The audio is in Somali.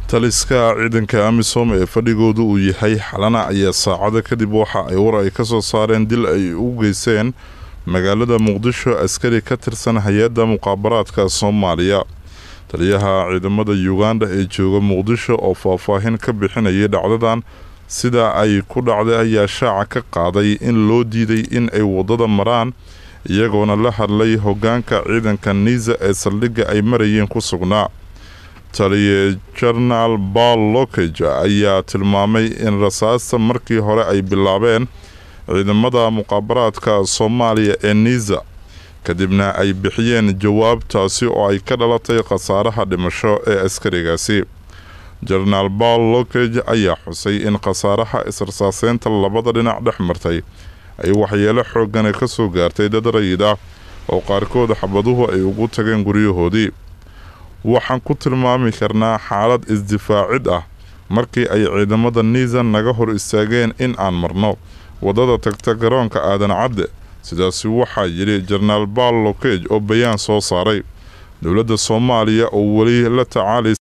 taliska ciidanka amisom ee fadhigoodu uu yahay xalana ayaa saacado kadib waxa ay war ay ka soo saareen dil ay u geysteen magaalada muqdisho askari ka tirsan hay-adda muqaabaraadka soomaaliya taliyaha ciidamada uganda ee jooga muqdisho oo faahfaahin ka bixinayay dhacdadan sida ay ku dhacday ayaa shaaca ka qaaday in loo diiday in ay waddada maraan iyagoona la hadlay hoggaanka ciidanka niisa ee saldhigga ay marayeen ku sugnaa taliye jenaraal baal lokage ayaa tilmaamay in rasaasta markii hore ay bilaabeen ciidamada muqaabaraadka soomaaliya ee niisa kadibna ay bixiyeen jawaabtaasi oo ay ka dhalatay khasaaraha dhimasho ee askarigaasi jenaraal baal lokage ayaa xusay in khasaaraha israsaaseynta labada dhinac dhex martay ay waxyeelo xoogana ka soo gaartay dad rayid ah oo qaarkood xabaduhu ay ugu tageen guryahoodii waxaan ku tilmaami karnaa xaalad isdifaacid ah markii ay ciidamada niisa naga hor istaageen in aan marno waddada tagta garoonka aadan cadde sidaasi waxaa yidhi jenaraal baal lokage oo bayaan soo saaray dowladda soomaaliya oo weli la tacaalay